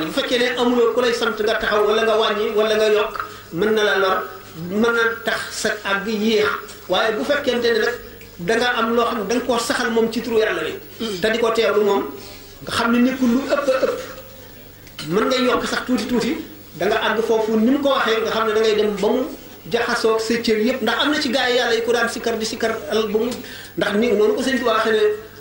wàññi bu fekkee ne amuloo ku lay sant nga taxaw wala nga wàññi wala nga yokk mën na la lor mën na tax sa àgg yéex waaye bu fekkente ne nag da nga am loo xam ne da nga koo saxal moom ci turu yàlla bi te di ko teewlu moom nga xam ne nekkul lu ëpp a ëpp mën ngay yokk sax tuuti tuuti da nga àgg foofu ni mu ko waxee nga xam ne da ngay dem ba mu jaxasoo sa cër yëpp ndax am na ci gars yi yàlla yi ko daan sikkar di sikkar al ba mu ndax ni noonu ko sëñ bi waxee ne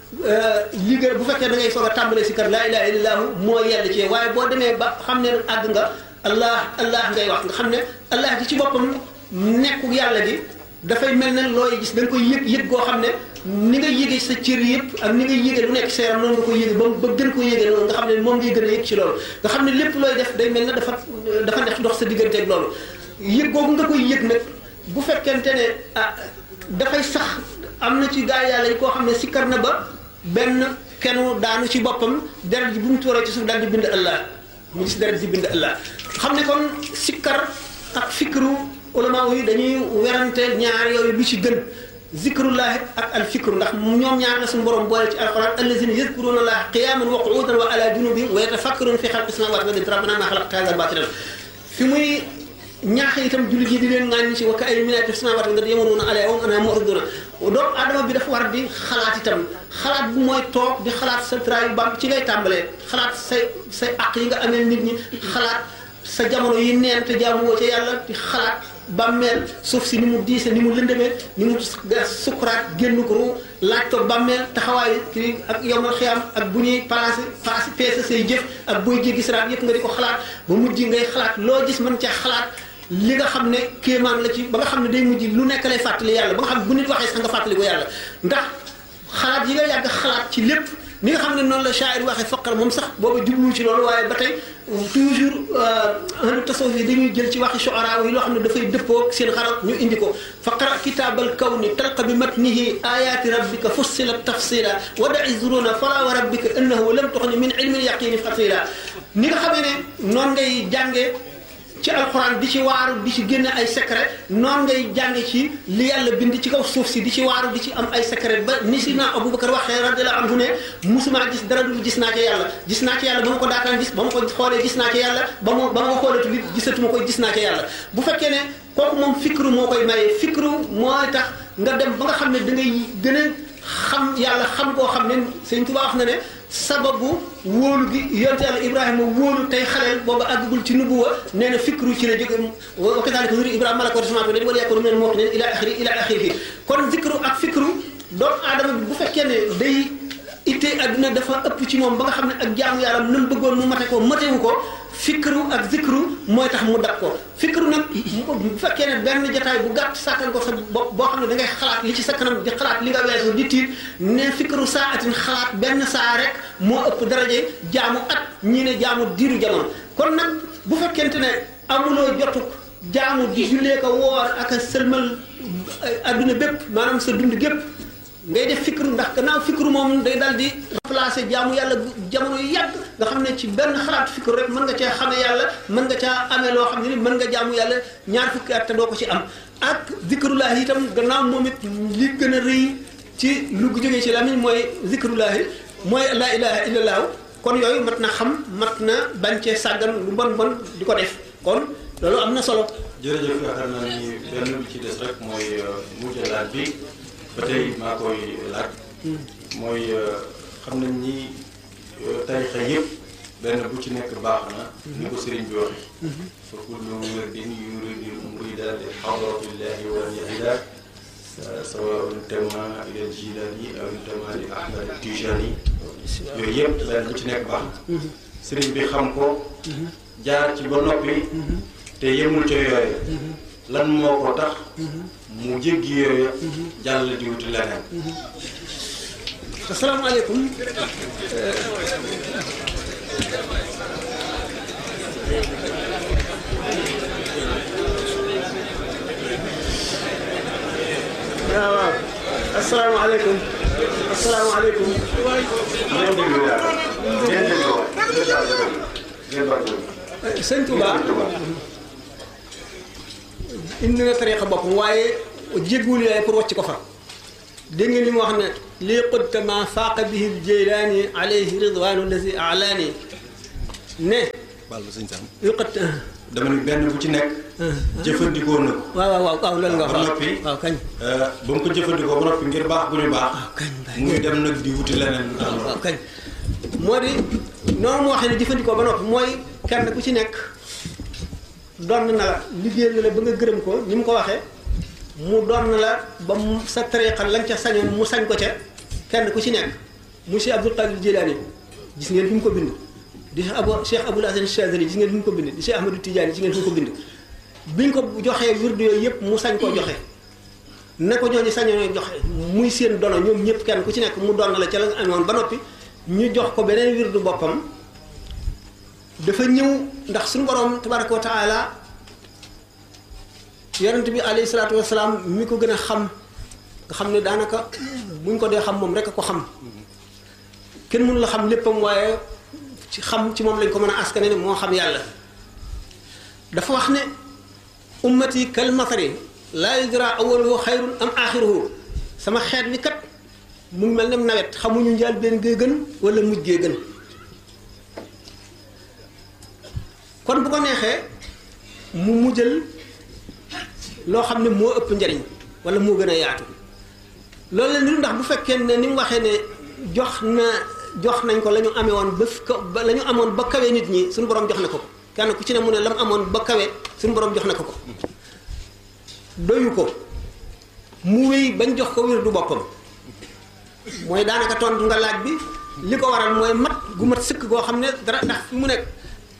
li gën bu fekkee da ngay soog a tàmbalee sikkar laa ilaha illallah moo yell ci waaye boo demee ba xam ne àgg nga allah allah ngay wax nga xam ne allah gi ci boppam nekku yàlla gi dafay mel ne looy gis da nga koy yëg yëg goo xam ne ni nga yëgee sa cër yëpp ak ni nga yëgee lu nekk sa yaram noonu nga koy yëgee ba ba gën ko yëgee noonu nga xam ne moom ngay gën a yëg ci loolu nga xam ne lépp looy def day mel ne dafa dafa neex dox sa digganteeg loolu yëg googu nga koy yëg nag bu fekkente ne ah dafay sax am na ci gaa yàlla yi koo xam ne sikkar na ba benn kenu daanu ci boppam deret ji bu mu tuuree ci suuf daal di bind allah mu gis deret ji bind allah xam ne kon sikkar ak fikru ulama yi dañuy werante ñaar yooyu lu ci gën zikrullahi ak al fikru ndax ñoom ñaar la suñu borom boole ci alquran allazina yadkuruna allaha qiyaman wa qu'udan wa ala junubihim wa yatafakkaruna fi xalqi samawati wal ardi rabbana ma xalaqta hadha batilan fi muy ñaax itam jullit yi di leen ŋàññi ci wakka ay minaati fi samawati nga yamuruuna alayha wa hum anha mu'riduna doomu adama bi dafa war di xalaat itam xalaat bu mooy toog di xalaat sa trayu bam ci ngay tàmbalee xalaat say say aq yi nga amee nit ñi xalaat sa jamono yi neen te jaamu woo ca yàlla di xalaat bàmmeel suuf si ni mu diise ni mu lëndëmee ni mu sukkuraat génn ko ru laaj ko bàmmeel taxawaay kii ak yomal xiyam ak bu ñuy placé placé peese say jëf ak booy jéggi siraat yëpp nga di ko xalaat ba mujj ngay xalaat loo gis mën ca xalaat li nga xam ne kéemaan la ci ba nga xam ne day mujj lu nekk lay fàttali yàlla ba nga xam ne bu nit waxee sax nga fàttali ko yàlla ndax xalaat yi nga yàgg xalaat ci lépp ni nga xam ne noonu la shaa'ir waxee faqar moom sax booba jublu ci loolu waaye ba tey toujours ahlu tasawuf yi dañuy jël ci waxi shu'ara yi loo xam ne dafay dëppoo seen xarat ñu indi ko faqra kitaabal kawni talqa bi matnihi ayaati rabbika fussilat tafsila wa da'i zuruna fala wa rabbika innahu lam tuxni min ilmi yaqini fasila ni nga xamee ne noonu ngay jàngee ci alxuraan di ci waaru di ci génne ay secret noonu ngay jànge ci li yàlla bind ci kaw suuf si di ci waaru di ci am ay secret ba ni si naa Abubakar waxee radiyallahu anhu ne musuma gis dara dul gis naa ci yàlla gis naa ci yàlla ba ma ko daataan gis ba ma ko xoolee gis naa ci yàlla ba ma ba ma ko xoolatu li gisatuma koy gis naa ci yàlla bu fekkee ne kooku moom fikru moo koy maye fikru mooy tax nga dem ba nga xam ne da ngay gën a xam yàlla xam koo xam ne Sëñ Tuubaa wax na ne sababu wóolu gi yonte yàlla ibrahima wóolu tey xaleel booba àggagul ci nubuwa nee na fikru ci la jóge wa kadalika nuri ibrahima malako sama bi wala yakunu min al-muqinin ila axiri ila axiri kon zikru ak fikru doomu aadama bi bu fekkee ne day ittee adduna dafa ëpp ci moom ba nga xam ne ak jaamu yàlla nam bëggoon mu mate ko matewu ko fikru ak zikru mooy tax mu dab ko fikru nag bu fekkee ne benn jotaay bu gàtt sàkkal ko sa bopp boo xam ne da ngay xalaat li ci sa kanam di xalaat li nga weesu di tiit ne fikru saa atin xalaat benn saa rek moo ëpp daraje jaamu at ñii ne jaamu diiru jamono kon nag bu fekkente ne amuloo jotuk jaamu di jullee ko woor ak a sëlmal adduna bépp maanaam sa dund gépp ngay def fikru ndax gannaaw fikru moom day dal di remplacer jaamu yàlla jamono yu yàgg nga xam ne ci benn xalaat fikru rek mën nga cee xamee yàlla mën nga caa amee loo xam ne ni mën nga jaamu yàlla ñaar fukki at te doo ko ci am ak zikrullahi itam gannaaw moom it li gën a rëy ci lu jógee ci lamiñ mooy zikrullahi mooy la ilaha illallah kon yooyu mat na xam mat na bañ cee sàggan lu bon bon di ko def kon loolu am na solo jërëjëf yaakaar naa ni benn bi ci des rek mooy mujjalaat bi ba tey maa koy laaj mooy xam nañ ni tarixa yëpp benn bu ci nekk baax na ni ko sëriñ bi waxe fa kullu wirdin yuridi murida li hadratillahi wa yahida sawaun tema ila jilani aw tema li ahmad tijani yooyu yëpp benn bu ci nekk baax na sëriñ bi xam ko jaar ci ba noppi te yemul ca yooyu lan moo ko tax mu jéggi yooyu jàll di wuti leneen asalaamaaleykum waaw waaw asalaamaaleykum asalaamaaleykum ngeen déglu waat ngeen déglu waat ngeen baal sëñ Touba indi na tariqa boppam waaye jéggul yaay pour wàcc ko fa dégg ngeen li mu wax ne lii qudta ma faaqa bihi ljeylaani alayhi ridwanu lazi alaani ne baal ma sëñ Sam yuqat dama ni benn bu ci nekk jëfandikoo na ko waaw waaw waaw waaw loolu nga ba wax noppi waaw kañ ba mu ko jëfandikoo ba noppi ngir baax bu ñu baax waaw kañ muy dem nag di wuti leneen lu tax loolu waaw kañ moo di noonu mu waxee ne jëfandikoo ba noppi mooy kenn ku ci nekk donn na la liggéeyal na la ba nga gërëm ko ni mu ko waxee mu donn la ba mu sa tariqa lañ ca sañoon mu sañ ko ca kenn ku ci nekk monsieur Abdul Qadir Jilani gis ngeen fi mu ko bind di Abu Cheikh Abul Hasan Chazali gis ngeen fi mu ko bind di Cheikh Ahmadou Tidiane gis ngeen fi mu ko bind biñ ko joxee wirdu yooyu yëpp mu sañ koo joxe ne ko ñooñu sañoon joxe muy seen dono ñoom ñëpp kenn ku ci nekk mu doon la ca la nga amoon ba noppi ñu jox ko beneen wirdu boppam dafa ñëw ndax suñu borom tabaraka wa taala yonent bi alayhi salaatu wasalaam mi ko gën a xam nga xam ne daanaka buñ ko dee xam moom rek a ko xam kenn mënu la xam léppam waaye ci xam ci moom lañ ko mën a askane ne moo xam yàlla dafa wax ne ummati kal matari laa yudra awaluhu xayrun am axiruhu sama xeet wi kat mu ngi mel ne nawet xamuñu njaal benn gee gën wala mujj gee gën kon bu ko neexee mu mujjal loo xam ne moo ëpp njariñ wala moo gën a yaatu loolu la niru ndax bu fekkee ne ni mu waxee ne jox na jox nañ ko la ñu amee woon ba fi ko ba la ñu amoon ba kawe nit ñi suñu borom jox na ko ko kenn ku ci ne mu ne la mu amoon ba kawe suñu borom jox na ko ko doyu ko mu wéy bañ jox ko wér du boppam mooy daanaka tontu nga laaj bi li ko waral mooy mat gu mat sëkk goo xam ne dara ndax fi mu nekk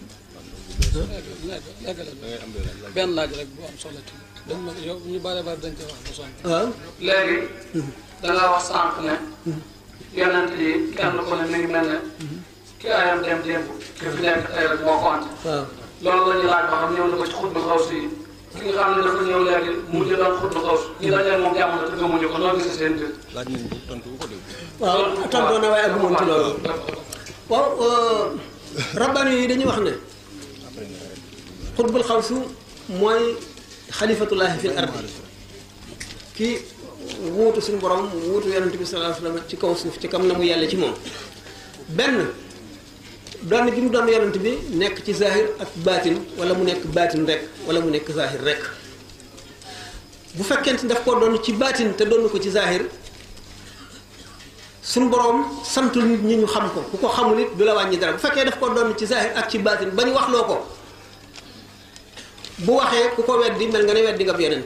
benn laaj rek bu am solo ci dañ ma yow ñu bare bare dañ koy wax bu sonn waaw léegi da nga wax sànq ne yonent yi kenn ku ne mi ngi mel ne ki ayam dem démb ki fi nekk tey rek moo compte waaw loolu la ñuy laaj ba xam ñëw na ko ci xutbu xaw si ki nga xam ne dafa ñëw léegi mujj doon xutbu xaw si ñi dañee moom jamono te gëmuñu ko noo gis seen biir laaj nañ ko tontu bu ko dégg waaw tontoon na waaye aggumoon ci loolu waaw rabbani yi dañuy wax ne xutbul xawsu mooy xalifatullahi fil ardi ki wuutu suñu borom wuutu yonente bi sallallahu alayhi wasallam ci kaw suuf ci kam na mu yàlla ci moom benn doon gi mu doon yonent bi nekk ci zahir ak baatin wala mu nekk baatin rek wala mu nekk zahir rek bu fekkente daf koo doon ci baatin te doon ko ci zahir suñu borom santul nit ñi ñu xam ko ku ko xamul it du la wàññi dara bu fekkee daf koo doon ci zahir ak ci baatin ba ñu wax loo ko bu waxee ku ko weddi mel nga ne weddi nga ab yonent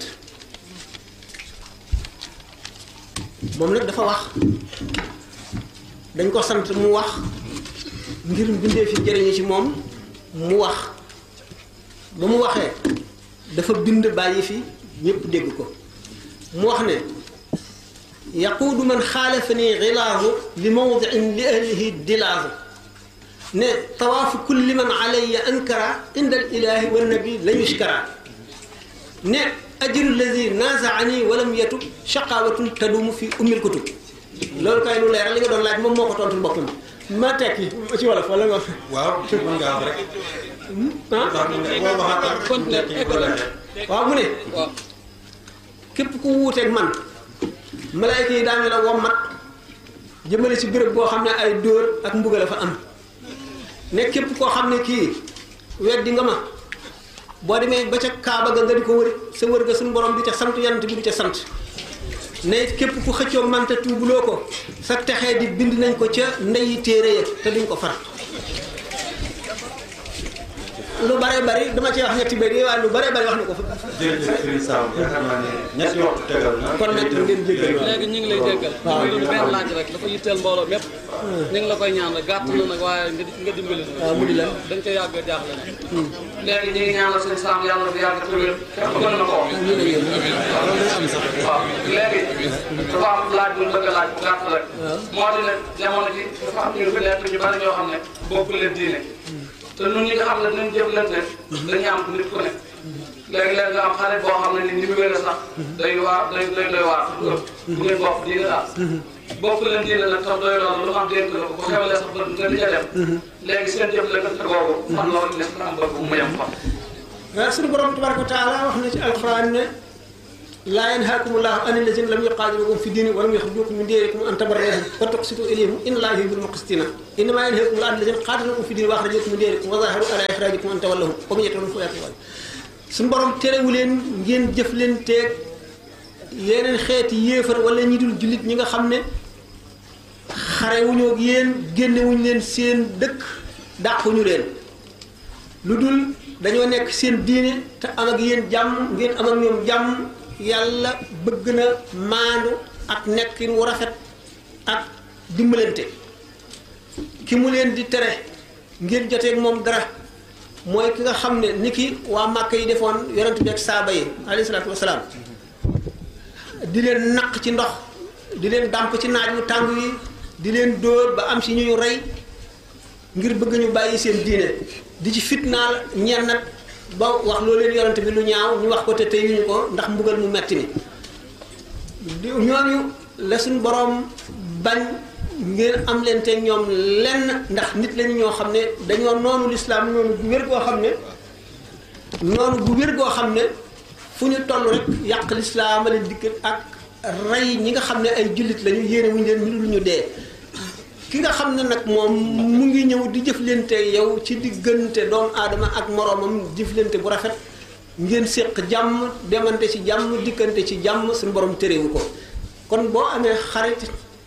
moom nag dafa wax dañ ko sant mu wax ngir bindee fi jëriñu ci moom mu wax ba mu waxee dafa bind bàyyi fi ñépp dégg ko mu wax ne yaquudu man xaalafani xilaasu li mawdiin li ahlihi dilaasu ne tawaafu kulli man alayya ankara inda al ilahi wa nabi la yushkara ne ajru alladi nazaani walam yatub shaqawatun tadumu fi ummil kutub loolu kay lu leeral li nga doon laaj moom moo ko tontul boppam ma tekki ci wolof wala nga waaw mën ngaa wax rek ah ndax mën nga boo waxaat Continuer, tekki bu ko defee. waaw mu ne waaw képp ku wuuteeg man malayka yi daañu la wommat jëmale ci béréb boo xam ne ay dóor ak mbugal a fa am ne képp koo xam ne kii weddi nga ma boo demee ba ca kaaba ga nga di ko wër sa wër ga suñu borom di ca sant yant bi di ca sant ne képp ku xëccoo mante tuubuloo ko sa texee di bind nañ ko ca ndeyi téere ya te duñ ko far lu bare bari dama ci wax ñetti béy yi waaye lu bare bari wax na ko fa jërëjëf Serigne Sam yaakaar naa ne ñetti waxtu tegal na. kon nag ngeen jéggal waaw. léegi ñu ngi lay jéggal waaw. ñu ngi benn laaj rek dafa yitteel mbooloo mépp ñu ngi la koy ñaan rek gàtt na nag waaye nga nga dimbali na waaw mu di lan dañ koy yàgg jaaxle nag léegi ñu ngi ñaanal seen Sam yàlla na fi yàgg te wér képp gën na ko wax waaw léegi dafa am laaj bu ñu bëgg a laaj bu gàtt rek moo di ne jamono ji dafa am ñu fi nekk ñu bari ñoo xam ne bokk leen diine te ñun ñi nga xam ne dinañ jëflante dañuy am nit ku ne léegi-léegi nga am xarit boo xam ne ni ni mu wér sax day waar day day doy waar bu ngeen bokk diine daal bokk leen diine nag tax doy loolu lu am dénk la ko bu xewalee sax ba nga di ca dem léegi seen jëflante googu fan loolu l'islam bëgg mu yem fa waaw suñu borom tabaraka wa taala wax na ci alxuraan ne laa yanhaakumullahu an allazina lam yuqaatilukum fi diini wa lam yuxrijukum min diyarikum an tabarruhum wa tuqsitu ilayhim inna allaha yuhibbul muqsitina innama yanhaakumullahu an allazina qaatalukum fi diini wa axrajakum min diyarikum wa zaharu ala ixrajikum an tawallahum wa man yatawallahum fa ulaa'ika suñu borom terewu leen ngeen jëf leen teeg yeneen xeeti yéefar wala ñi dul jullit ñi nga xam ne xarewuñoo ak yéen génnewuñ leen seen dëkk dàquñu leen lu dul dañoo nekk seen diine te am ak yéen jàmm ngeen am ak ñoom jàmm yàlla bëgg na maandu ak nekkin wu rafet ak dimbalante ki mu leen di tere ngeen joteeg moom dara mooy ki nga xam ne ni ki waa màkk yi defoon yonent bi ak saaba yi alayhi salaatu wasalaam di leen naq ci ndox di leen dàmp ci naaj wu tàng yi di leen dóor ba am si ñu rey ngir bëgg ñu bàyyi seen diine di ci fitnaal ñenn nag ba wax loo leen yonent bi lu ñaaw ñu wax ko te teyuñu ko ndax mbugal mu metti mi di ñooñu la suñ boroom bañ ngeen am leen te ñoom lenn ndax nit lañu ñoo xam ne dañoo noonu lislaam noonu bu wér goo xam ne noonu bu wér goo xam ne fu ñu toll rek yàq lislaam a leen dikk ak rey ñi nga xam ne ay jullit lañu yéene wuñu leen lu ñu dee ki nga xam ne nag moom mu ngi ñëw di jëflante yow ci diggante doomu aadama ak moroomam jëflante bu rafet ngeen séq jàmm demante ci jàmm dikkante ci jàmm suñu borom terewu ko kon boo amee xarit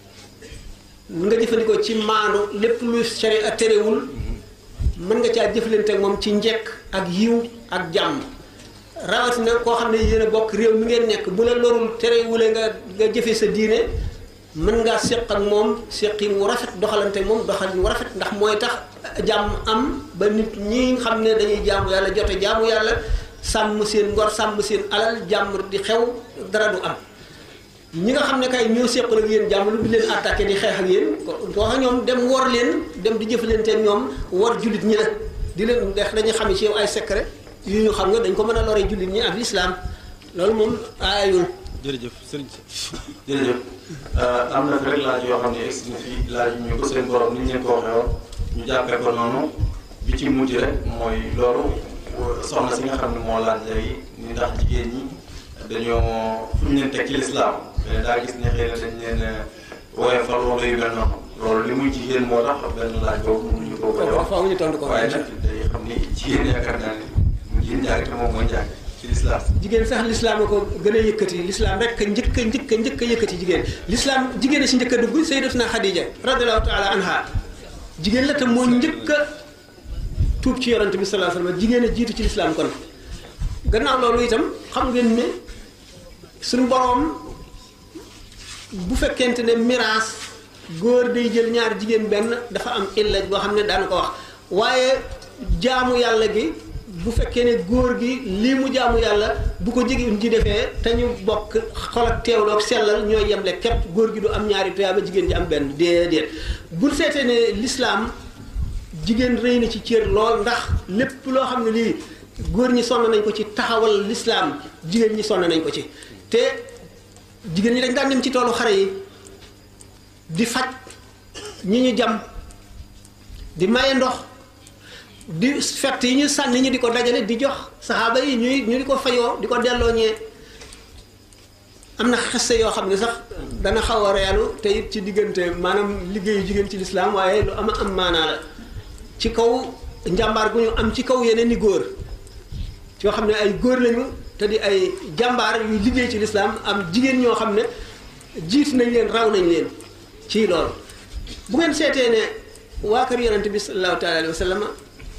nga jëfandikoo ci maandu lépp lu sharia terewul mën nga caa jëflante moom ci njekk ak yiw ak jàmm rawatina koo xam ne yéen a bokk réew mi ngeen nekk bu la lorul terewule nga nga jëfe sa diine mën ngaa séq ak moom séqin wu rafet doxalante moom doxalin wu rafet ndax mooy tax jàmm am ba nit ñi xam ne dañuy jaamu yàlla jote jaamu yàlla sàmm seen ngor sàmm seen alal jàmm di xew dara du am ñi nga xam ne kay ñoo séqal ak yéen jàmm lu di leen attaqué di xeex ak yéen wax ñoom dem wor leen dem di jëflante ñoom wor jullit ñi la di leen def dañuy xam ci yow ay secret yu ñu xam nga dañ ko mën a lore jullit ñi ak lislaam loolu moom aayul jërëjëf sëriñ si jërëjëf am na fi rek laaj yoo xam ne egsi na fii laaj ñu ko seen borom ni ñu leen ko waxee woon ñu jàppee ko noonu bi ci mujj rek mooy loolu soxna si nga xam ne moo laaj léegi ni ndax jigéen ñi dañoo fu ñu leen teg ci lislaam mais daa gis ne xëy na dañ leen woyofal wala yu mel noonu loolu li muy jigéen moo tax benn laaj boobu mënuñu ko koy wax faaw ñu tontu ko waaye nag day xam ni jigéen yaakaar naa ne mu jigéen njàng te moom mooy njàng ci lislaam jigéen sax lislaam a ko gën a yëkkati lislaam rek njëkk a njëkk a njëkk a yëkkati jigéen lislaam jigéen a si njëkk a dugg sayyidatuna Xadija radiyallahu taala anha jigéen la te moo njëkk a tuub ci yonante bi sallallahu alayhi wasallam jigéen a jiitu ci lislaam kon gannaaw loolu itam xam ngeen ne suñu boroom bu fekkente ne miraas góor day jël ñaar jigéen benn dafa am illa boo xam ne daana ko wax waaye jaamu yàlla gi bu fekkee ne góor gi lii mu jaamu yàlla bu ko jigéen ji defee te ñu bokk xol ak teewloo ak sellal ñooy yemle képp góor gi du am ñaari tuyaaba jigéen ji am benn déedéet bu seetee ne lislaam jigéen rëy na ci cër lool ndax lépp loo xam ne lii góor ñi sonn nañ ko ci taxawal lislaam jigéen ñi sonn nañ ko ci te jigéen ñi dañ daan dem ci toolu xare yi di faj ñi ñu jam di maye ndox di fett yi ñu sànni ñu di ko dajale di jox saxaaba yi ñuy ñu di ko fayoo di ko delloo ñee am na xeste yoo xam ne sax dana xaw a reelu te it ci diggante maanaam liggéeyu jigéen ci lislaam waaye lu ama am maanaa la ci kaw njàmbaar gu ñu am ci kaw yeneen ni góor yoo xam ne ay góor lañu te di ay jàmbaar yuy liggéey ci lislaam am jigéen ñoo xam ne jiit nañ leen raw nañ leen ci loolu bu ngeen seetee ne waa kër yonente bi sallallahu taala alayhi wa sallam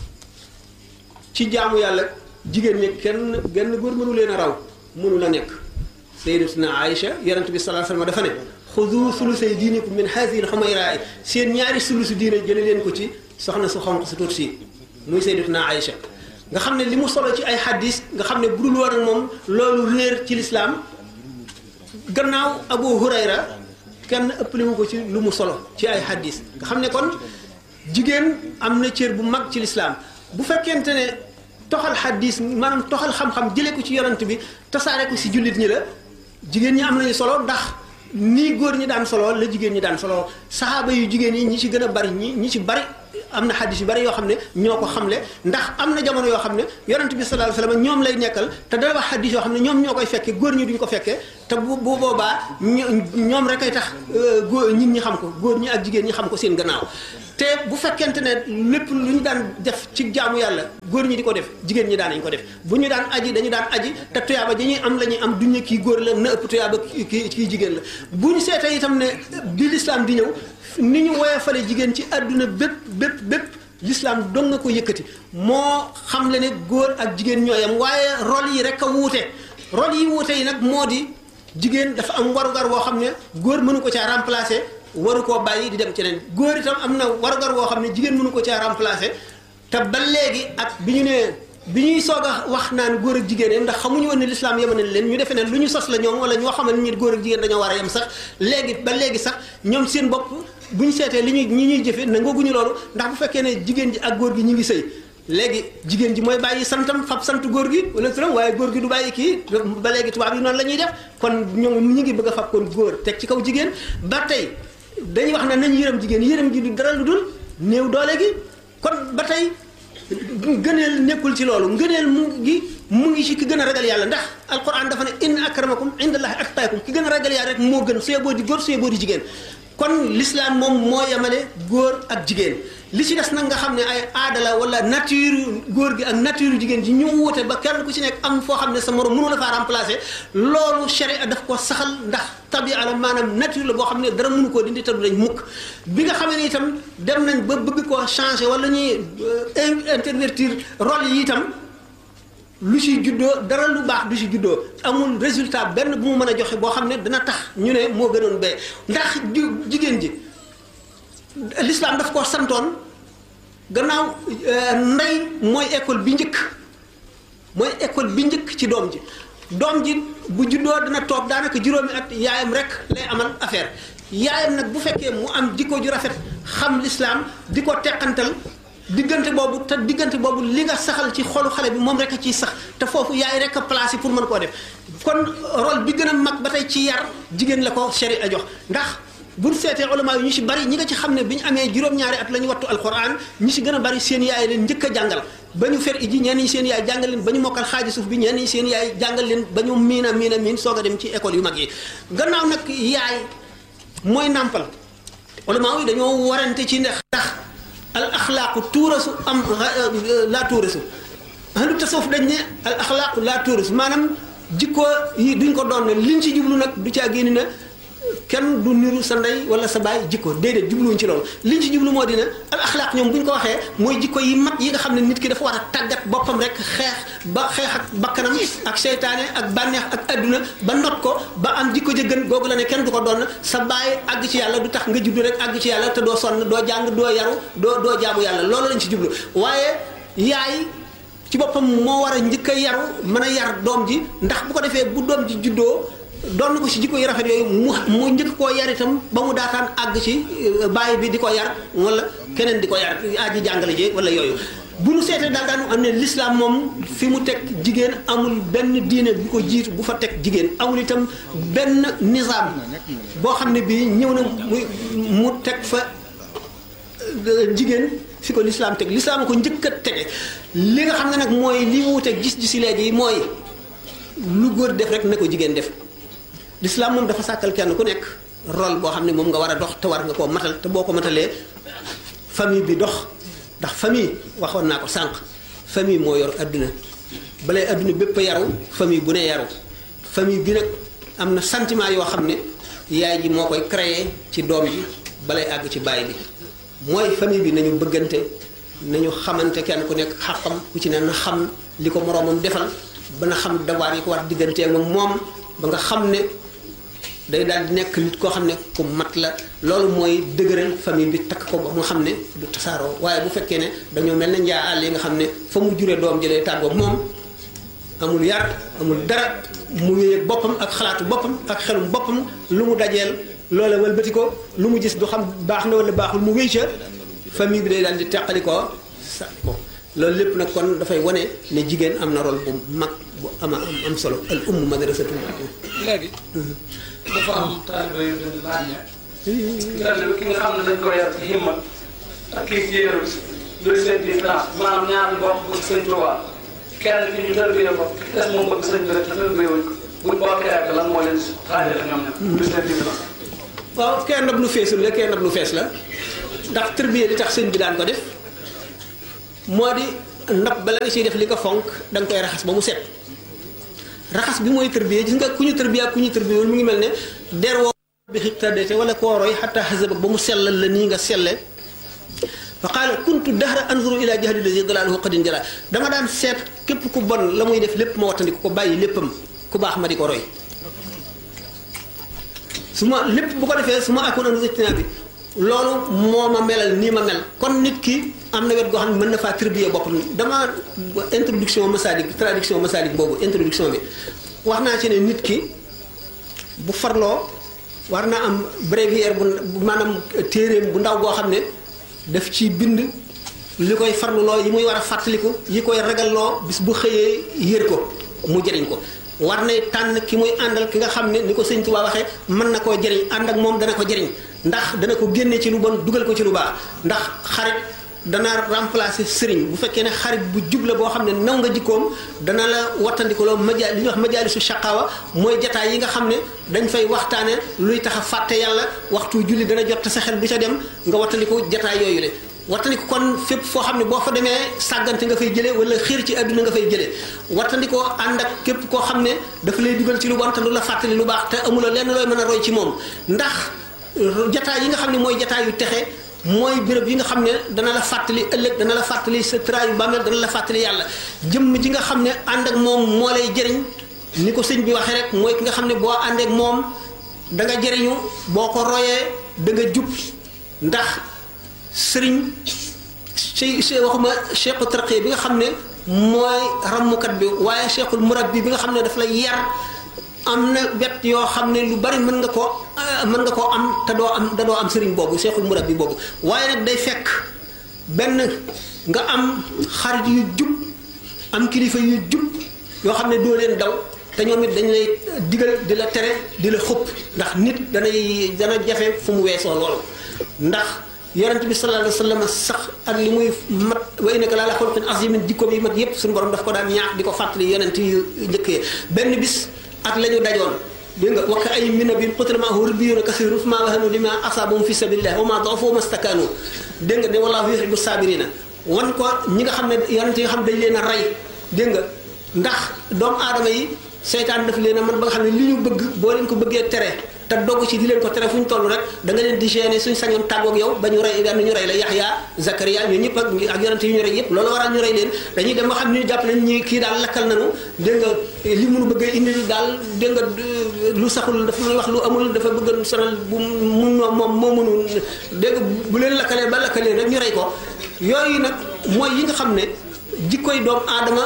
ci jaamu yàlla jigéen ñi kenn genn góor mënu leen a raw mënu la nekk sayyidatuna Aïcha yonente bi sallallahu alayhi wa sallam dafa ne xudu sulusay diinikum min haadihi al-xumayraa seen ñaari sulusu diine jële leen ko ci soxna su xonq su tuut si muy sayyidatuna Aïcha nga xam ne li mu solo ci ay xaddis nga xam ne bu dul woon ak moom loolu réer ci lislaam gannaaw Abu Hurayra kenn ëppale wu ko ci lu mu solo ci ay xaddis nga xam ne kon jigéen am na cër bu mag ci lislaam bu fekkente ne toxal xaddis maanaam toxal xam-xam jëlee ko ci yonant bi tasaare ko si jullit ñi la jigéen ñi am nañu solo ndax nii góor ñi daan solo la jigéen ñi daan solo saxaaba yu jigéen ñi ñi ci gën a bari ñi ñi ci bari am na xadis yu bari yoo xam ne ñoo ko xamle ndax am na jamono yoo xam ne yonent bi sallallahu alayhi wasallam ñoom lay nekkal te dana wax xadis yoo xam ne ñoom ñoo koy fekkee góor ñi duñ ko fekkee te bu bu boobaa ñoom rek ay tax góor nit ñi xam ko góor ñi ak jigéen ñi xam ko seen gannaaw te bu fekkente ne lépp lu ñu daan def ci jaamu yàlla góor ñi di ko def jigéen ñi daan nañ ko def bu ñu daan aji dañu daan aji te tuyaaba dañuy am la ñuy am duñ ne kii góor la na ëpp tuyaaba kii kii jigéen la bu ñu seetee itam ne bi lislaam di ñëw ni ñu woyofale jigéen ci àdduna bépp bépp bépp l'islam dong nga ko yëkkati moo xam le ne góor ak jigéen ñooyam waaye rôle yi rek a wuute rôle yi wuute yi nag moo di jigéen dafa am warugar woo xam ne góor mënu ko caa remplacer waru koo bàyyi di dem ceneen góor itam am na warugar woo xam ne jigéen mënu ko caa remplacer te ba léegi ak bi ñu nee bi ñuy soog a wax naan góor ak jigéen ndax xamuñu woon ne l'islam yemane leen ñu defee ne lu ñu sos la ñoom wala ñoo xamal ni góor ak jigéen dañoo war a yem sax léegi ba léegi sax ñoom seen bopp bu ñu seetee li ñuy ñi ñuy jëfe nangooguñu loolu ndax bu fekkee ne jigéen ji ak góor gi ñu ngi sëy léegi jigéen ji mooy bàyyi santam fab sant góor gi wala turam waaye góor gi du bàyyi kii ba léegi tubaab yi noonu la ñuy def kon ñoom ñu ngi bëgg a fab kon góor teg ci kaw jigéen ba tey dañuy wax ne nañu yërëm jigéen yërëm gi du dara lu dul néew doole gi kon ba tey ngëneel nekkul ci loolu ngëneel mu ngi mu ngi ci ki gën a ragal yàlla ndax alquran dafa ne inna akramakum indallahi atqaakum ki gën a ragal yàlla rek moo gën suyee boo di góor suyee boo di jigéen kon l'islam moom moo yemale góor ak jigéen li ci des nag nga xam ne ay aada la wala nature góor gi ak nature jigéen ji ñu wute ba kenn ku ci nekk am foo xam ne sa morom mënu la faa remplacer loolu sharia daf ko saxal ndax tabia la maanaam nature la boo xam ne dara mënu koo dindi te du lañ mukk bi nga xamee ne itam dem nañ ba bëgg koo changer wala ñuy intervertir rôle yi itam lu ci juddoo dara lu baax du ci juddoo amul résultat benn bu mu mën a joxe boo xam ne dana tax ñu ne moo gënoon bee ndax jigéen ji l'islam daf koo santoon gannaaw ndey mooy école bi njëkk mooy école bi njëkk ci doom ji doom ji bu juddoo dana toog daanaka juróomi at yaayam rek lay amal affaire yaayam nag bu fekkee mu am jikko ju rafet xam l'islam di ko teqantal diggante boobu te diggante boobu li nga saxal ci xolu xale bi moom rek a ciy sax te foofu yaay rek a placé pour mën koo def kon rôle bi gën a mag ba tey ci yar jigéen la ko sharia jox ndax buñ seetee ulama yi ñu ci bari ñi nga ci xam ne bi ñu amee juróom-ñaari at la ñu wattu alquran ñi ci gën a bari seen yaay leen njëkk a jàngal ba ñu fer iji ñenn ñi seen yaay jàngal leen ba ñu mokkal xaaji suuf bi ñenn ñi seen yaay jàngal leen ba ñu miin a miin a miin soog a dem ci école yu mag yi gannaaw nag yaay mooy nàmpal ulama yi dañoo warante ci ndax ndax al axlaaqu tuurasu am laa tuurasu ahlu tasawuf dañ ne al axlaaqu laa tuurasu maanaam jikko yi duñ ko doon ne liñ ci jublu nag du caa génn na kenn du niru sa ndey wala sa baay jikko déedéet jubluwuñ ci loolu liñ ci jublu moo dina al axlaaq ñoom bu ñu ko waxee mooy jikko yi mat yi nga xam ne nit ki dafa war a tàggat boppam rek xeex ba xeex ak bakkanam ak seytaane ak bànneex ak adduna ba not ko ba am jikko jëgën googu la ne kenn du ko doon sa baay àgg ci yàlla du tax nga juddu rek àgg ci yàlla te doo sonn doo jàng doo yaru doo doo jaamu yàlla loolu lañ ci jublu waaye yaay ci boppam moo war a njëkk a yaru mën a yar doom ji ndax bu ko defee bu doom ji juddoo doon ko ci jikko yu rafet yooyu mu mu njëkk koo yar itam ba mu daataan àgg ci bàyyi bi di ko yar wala keneen di ko yar aji jàngale ji wala yooyu bu nu seetee daal daanu am ne l'islam moom fi mu teg jigéen amul benn diine bu ko jiitu bu fa teg jigéen amul itam benn nizaam boo xam ne bii ñëw na mu mu teg fa jigéen fi ko l'islam teg l'islam ko njëkk a tege li nga xam ne nag mooy li mu teg gis-gisi léegi mooy lu góor def rek na ko jigéen def l'islam moom dafa sàkkal kenn ku nekk rôle boo xam ne moom nga war a dox te war nga koo matal te boo ko matalee famille bi dox ndax famille waxoon naa ko sànq famille moo yor adduna balay adduna bépp a yaru famille bu ne yaru famille bi nag am na sentiment yoo xam ne yaay ji moo koy créer ci doom ji balay àgg ci baay bi mooy famille bi nañu bëggante nañu xamante kenn ku nekk xàqam ku ci ne na xam li ko moroomam defal ba na xam dawaar yi ko war diggantee moom moom ba nga xam ne day daal di nekk nit koo xam ne ku mat la loolu mooy dëgëral famille bi takk ko ba nga xam ne du tasaaroo waaye bu fekkee ne dañoo mel ne njaa àll yi nga xam ne fa mu jure doom jëlee tàggoo moom amul yar amul dara mu wéyeeg boppam ak xalaatu boppam ak xelum boppam lu mu dajeel loola wëlbati ko lu mu gis du xam baax na wala baaxul mu wéy ca famille bi day daal di teqali ko sa ko loolu lépp nag kon dafay wane ne jigéen am na rôle bu mag bu ama am am solo al umm madrasatu léegi dafa am taalibe yu bind laaj ne taalibe ki nga xam ne dañ ko yar ci himma ak kii ci yéen luy seen différence maanaam ñaar ñu bokk bëgg sëñ Tuubaa kenn ki ñu tërbiyee ko ki des moom bëgg sëñ bi rek te tërbiyee wuñ ko buñ bokkee rek lan moo leen si xaajale ñoom ñoom luy seen différence waaw kenn ndab lu feesul la kenn ndab lu fees la ndax tërbiye li tax sëñ bi daan ko def moo di ndab bala nga ciy def li ko fonk da nga koy raxas ba mu set raxas bi mooy tërbiye gis nga ku ñu tërbiye ak ku ñu tërbiye mu ngi mel ne der woo bi xibtadete wala koo roy xataa xasaba ba mu sellal la nii nga selle fa qaala kuntu dahra anzuru ila jahli lazi dalaaluhu qadin jala dama daan seet képp ku bon la muy def lépp ma wattandiku ko bàyyi léppam ku baax ma di ko roy su ma lépp bu ko defee su ma akkoon an rëctina bi loolu moo ma melal nii ma mel kon nit ki am na wet goo xam ne mën na faa tribuer boppam dama introduction masalik traduction masalik boobu introduction bi wax naa ci ne nit ki bu farloo war na am bréviaire bu maanaam téeréem bu ndaw goo xam ne daf ci bind li koy farluloo yi muy war a fàttaliku yi koy ragalloo bis bu xëyee yër ko mu jëriñ ko war nay tànn ki muy àndal ki nga xam ne ni ko sëñ Tuubaa waxee mën na koo jëriñ ànd ak moom dana ko jëriñ ndax dana ko génne ci lu bon dugal ko ci lu baax ndax xarit dana remplacer sëriñ bu fekkee ne xarit bu jub la boo xam ne naw nga jikkoom dana la wattandikuloo maja li ñuy wax majaalisu shaqaawa mooy jataay yi nga xam ne dañ fay waxtaane luy tax a fàtte yàlla waxtu julli dana jot sa xel bu ca dem nga wattandiku jataay yooyu le wattandiku kon fépp foo xam ne boo fa demee sàggante nga fay jëlee wala xiir ci àdduna nga fay jëlee wattandikoo ànd ak képp koo xam ne dafa lay dugal ci lu bon te lu la fàttali lu baax te amuloo lenn looy mën a roy ci moom ndax jataay yi nga xam ne mooy jataay yu texe mooy béréb yi nga xam ne dana la fàttali ëllëg dana la fàttali sa traayu bàmmeel dana la fàttali yàlla jëmm ji nga xam ne ànd ak moom moo lay jëriñ ni ko sëñ bi waxee rek mooy ki nga xam ne boo àndeek moom da nga jëriñu boo ko royee da nga jub ndax sëriñ che che waxuma cheikhu tarqiya bi nga xam ne mooy rammukat bi waaye cheikhul murabbi bi nga xam ne daf lay yar am na wet yoo xam ne lu bari mën nga ko mën nga koo am te doo am te doo am sëriñ boobu cheikhul murabbi boobu waaye nag day fekk benn nga am xarit yu jub am kilifa yu jub yoo xam ne doo leen daw te ñoom it dañ lay digal di la tere di la xëpp ndax nit danay dana jafe fu mu weesoo loolu ndax yonent bi sallallahu alayhi wa sallam sax ak li muy mat wa innaka la ala xuluqin azimin jikkoom yi mat yépp suñu borom daf ko daan ñaax di ko fàttali yonent yu njëkkee benn bis ak la ñu dajoon dégg nga wakka ay mina bi qutila maahu ribbiyuuna kasiirun famaa wahanu limaa asaabahum fi sabilillah wa maa da'ufu wa mastakaanu dégg nga ne wallaahu yuhibbu saabiriina wan ko ñi nga xam ne yonent yi nga xam dañ leen a rey dégg nga ndax doomu aadama yi seytaan daf leen a man ba nga xam ne li ñu bëgg boo leen ko bëggee tere te dogg ci di leen ko tere fu ñu toll rek da nga leen di gêner suñ sañoon tàggoog yow ba ñu rey benn ñu rey la Yaxya Zakaria ñoo ñëpp ak ak yonent yi ñu rey yëpp loolu waral ñu rey leen dañuy dem ba xam ne jàpp nañ ñi kii daal lakkal nañu dégg nga li mënu bëgg a indi daal dégg nga lu saxul dafa may wax lu amul dafa bëgg sonal bu mun moom moo mënu dégg nga bu leen lakkalee ba lakkalee rek ñu rey ko yooyu nag mooy yi nga xam ne jikkoy doomu aadama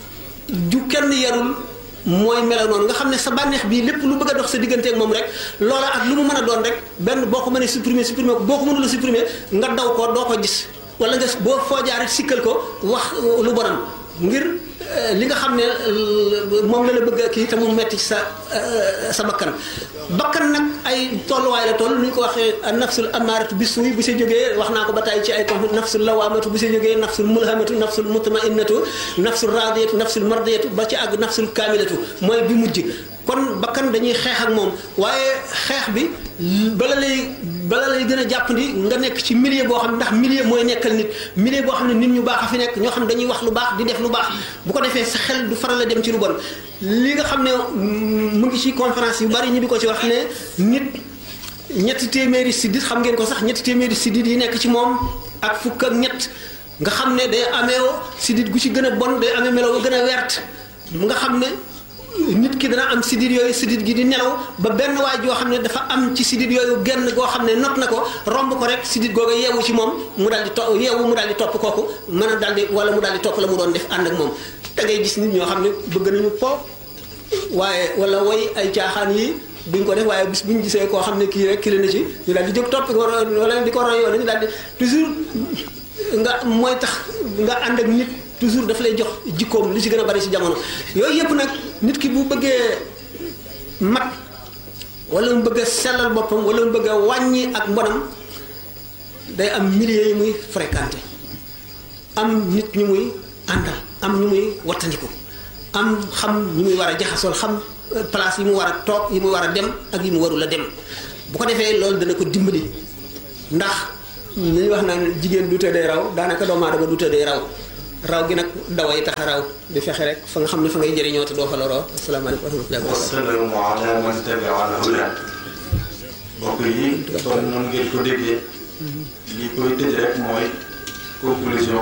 ju kenn yarul mooy melo noonu nga xam ne sa bànneex bii lépp lu bëgg a dox sa diggante ak moom rek loola ak lu mu mën a doon rek benn boo ko mënee supprimer supprimer ko boo ko mënula supprimer nga daw ko doo ko gis wala nga boo foo jaar sikkal ko wax lu bonam ngir li nga xam ne moom la la bëgg kii te mu metti ci sa sa bakkan bakkan nag ay tolluwaay la toll ni ñu ko waxee nafsul amaaratu bi suuy bu si jógee wax naa ko ba tey ci ay ko nafsul lawaamatu bu si jógee nafsul mulhamatu nafsul mutmainnatu nafsul radiyatu nafsul mardiyatu ba ci àgg nafsul kaamilatu mooy bi mujj kon bakkan dañuy xeex ak moom waaye xeex bi bala lay bala lay gën a jàppandi nga nekk ci milieu boo xam ne ndax milieu mooy nekkal nit milieu boo xam ne nit ñu baax a fi nekk ñoo xam ne dañuy wax lu baax di def lu baax bu ko defee sa xel du faral a dem ci lu bon li nga xam ne mu ngi ci conférence yu bari ñu di ko ci wax ne nit ñetti téeméeri siddit xam ngeen ko sax ñetti téeméeri siddit yi nekk ci moom ak fukk ak ñett nga xam ne day amee siddit gu ci gën a bon day amee melo ba gën a wert nga xam ne nit ki dana am sidit yooyu sidit gi di nelaw ba benn waay joo xam ne dafa am ci sidit yooyu genn goo xam ne not na ko romb ko rek sidit googu yeewu ci moom mu daal di to yeewu mu daal di topp kooku mën a daal di wala mu daal di topp la mu doon def ànd ak moom da ngay gis nit ñoo xam ne bëgg nañu po waaye wala woy ay caaxaan yi duñ ko def waaye bis bu ñu gisee koo xam ne kii rek kii na ci ñu daal di jóg topp ko wala di ko roy yoon ñu daal di toujours nga mooy tax nga ànd ak nit toujours daf lay jox jikkoom li ci gën a bari ci jamono yooyu yëpp nag nit ki bu bëggee mat wala mu bëgg a sellal boppam wala mu bëgg a wàññi ak mbonam day am milieu yi muy fréquenté am nit ñu muy àndal am ñu muy wattandiku am xam ñu muy war a jaxasool xam place yi mu war a toog yi mu war a dem ak yi mu warul a dem bu ko defee loolu dana ko dimbali ndax li ñuy wax naan jigéen du tëddee raw daanaka doomu aadama du tëddee raw raw gi nag daway tax a raw di fexe rek fa nga xam ne fa ngay jëriñoo te doo fa loroo asalaamaaleykum wa rahmatullahi wa barakatuh wasalaamu ala man tabia al huda mbokk yi kon noonu ngeen ko déggee li koy tëj rek mooy conclusion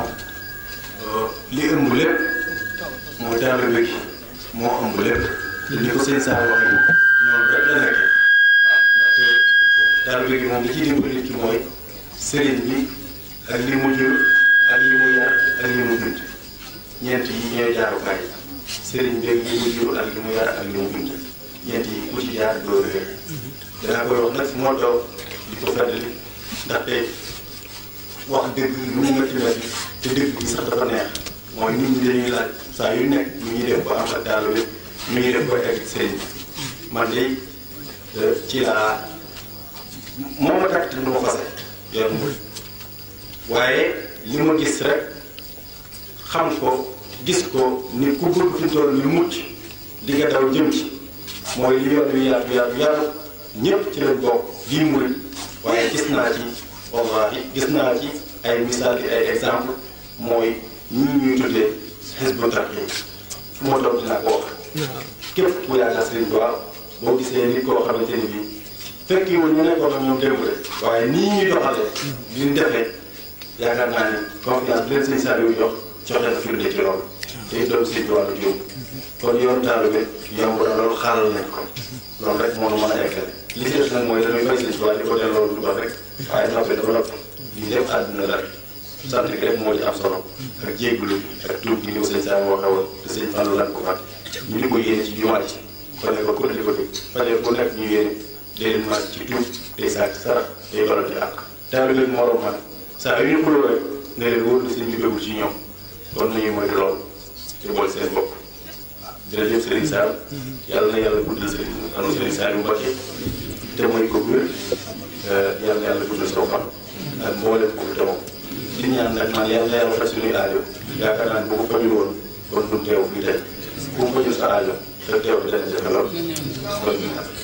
li ëmb lépp mooy taalibe gi moo ëmb lépp te ni ko sëñ Saar waxee noonu rek la nekkee waaw ndaxte taalibe gi moom li ciy dimbali nit ki mooy sëriñ bi ak li mu jur ak li mu yar ak li mu bind ñeent yi ñooy jaarukaay sëriñ bi ak li mu jur ak li mu yar ak li mu bind ñeent yi ku ci jaar doo réer danaa koy wax nag fu moo toog di ko feddali ndaxte wax dëgg lu mu métti métti te dëgg bi sax dafa neex mooy nit ñi dañuy laaj saa yu nekk ñu ñuy def ba am ak daal bi ñu ñuy def ba egg sëriñ bi man de ci laa moo ma takk te du ma fase yor mu waaye li ma gis rek xam ko gis ko ni ku bëgg fi toll ni mucc di nga daw jëm ci mooy li yoon wi yaatu yaatu yaatu ñëpp ci lañ bokk bii murit waaye gis naa ci wallahi gis naa ci ay misaal yi ay exemple mooy ñii ñuy tuddee Hizbut Tarqiyyah fu ma toog dinaa ko wax képp ku yaakaar Sëriñ Tuubaa boo gisee nit koo xamante ni bii fekk yi woon ñu nekkoon ak ñoom démb de waaye nii ñuy doxalee li ñu defee yaakaar naa ni confiance bi leen sëñ Saliou jox joxe na firnde ci loolu te it doon Sëriñ Tuubaa la jóg kon yoon taalibe yomb na loolu xaaral nañ ko loolu rek moo nu mën a eggale li ci des nag mooy dañuy fay Sëriñ Tuubaa di ko delloo lu dox rek waaye noppi dafa noppi lii lépp àdduna la rek sant gi rek moo ci am solo ak jéggulu ak tuub gi ni ko sëñ Saliou waxee woon te sëñ Fallu lan ko fat ñu di ko yéene ci jumaa ci kon ne ko ko di ko dégg fajar bu nekk ñu yéene day leen màcc ci tuub day sàcc sarax day balante ak taalibe morom man saa yu ñu xuloo rek ne leen wóor na sëñ bi bëggul ci ñoom kon nañu moytu lool ci boole seen bopp jërëjëf Serigne Sall yàlla na yàlla guddal Serigne anu Serigne Sall yu Mbacké te mooy ko wér yàlla na yàlla guddal soo fan ak mboolem ko fi tamoo di ñaan nag man yàlla na yàlla faj suñuy aajo yaakaar naa ne bu ko fajul woon kon du teew fii tey ku mu fajul sa aajo te teew bi dana jafe lool kon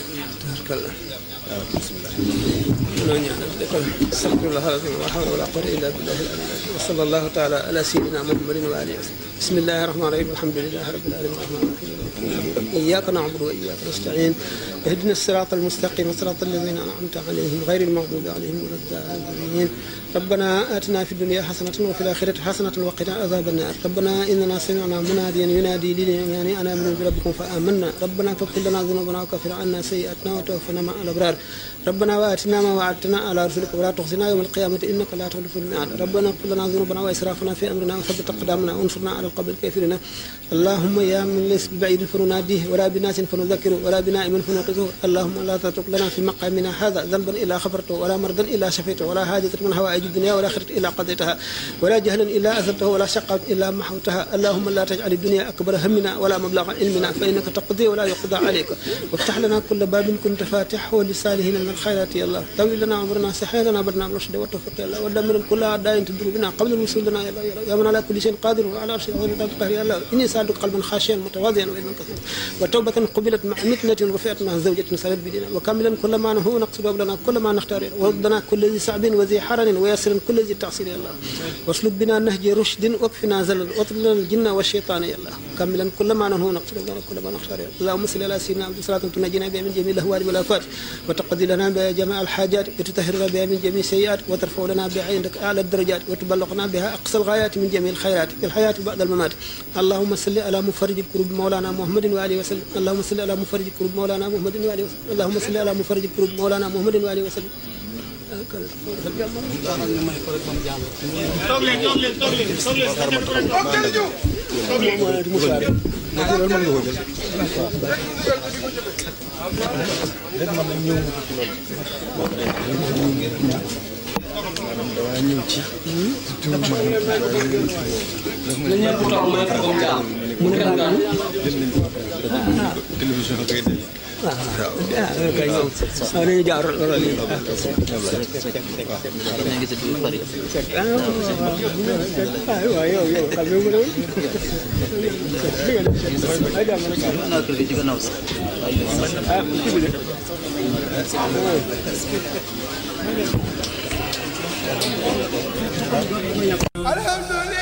استغفر الله العظيم ولا حول ولا قوة إلا بالله العلي العظيم وصلى الله تعالى على سيدنا محمد وآله وسلم بسم الله الرحمن الرحيم الحمد لله رب العالمين الرحمن الرحيم إياك نعبد وإياك نستعين اهدنا الصراط المستقيم صراط الذين أنعمت عليهم غير المغضوب عليهم ولا الضالين ربنا آتنا في الدنيا حسنة وفي الآخرة حسنة وقنا عذاب النار ربنا إننا سمعنا مناديا ينادي للإيمان أن آمنوا بربكم فآمنا ربنا فاغفر لنا ذنوبنا وكفر عنا سيئاتنا وتوفنا مع الأبرار ربنا وآتنا ما وعدتنا على رسلك ولا تخزنا يوم القيامة إنك لا تخلف الميعاد ربنا اغفر لنا ذنوبنا وإسرافنا في أمرنا وثبت أقدامنا وانصرنا على القوم الكافرين اللهم يا من ليس ببعيد فنناديه ولا بناس فنذكره ولا بنائم فنوقظه اللهم لا تترك لنا في مقامنا هذا ذنبا إلا غفرته ولا مرضا إلا شفيته ولا حاجة من هوائج الدنيا والآخرة إلا قضيتها ولا جهلا إلا أثرته ولا شقا إلا محوتها اللهم لا تجعل الدنيا أكبر همنا ولا مبلغ علمنا فإنك تقضي ولا يقضى عليك وافتح لنا كل باب كنت فاتحه للصالحين من الخيرات يا الله طول لنا عمرنا سحر لنا بدنا بالرشد والتوفيق يا الله ودمر كل أعداء تدر بنا قبل الوصول لنا يا الله يا من على كل شيء قادر وعلى عرش القهر يا الله إني سألتك قلبا خاشعا متواضعا وإلما كثيرا وتوبة قبلت مع متنة رفعت مع زوجة سالت بدينا وكاملا كل ما نهو نقصد لنا كل ما نختار وردنا كل ذي صعب وذي حرن ويسر كل ذي تعصير يا الله واسلك بنا نهج رشد واكفنا زلل واطل لنا الجن والشيطان يا الله كاملا كل ما نهو نقصد لنا كل ما نختار اللهم صل على سيدنا عبد صلاة تنجينا بها من جميع الاهوال والافات وتقضي لنا بها جميع الحاجات وتطهرنا بها من جميع السيئات وترفع لنا بها عندك اعلى الدرجات وتبلغنا بها اقصى الغايات من جميع الخيرات في الحياه بعد الممات اللهم صل على مفرج الكروب مولانا محمد واله وسلم اللهم صل على مفرج الكروب مولانا محمد واله وسلم اللهم صل على مفرج الكروب مولانا محمد واله وسلم toog leen toog leen toog leen toog leen sa dem toog toog leen na ñëpp toog may ko comme jàmm. mu ne télévision kay def. waaw ah kay ñoom waaw dañuy jaar loolu yi ah waaw waaw yow yow xam nga mu ne ay jàmm rek ah kii bi de alhamdulillah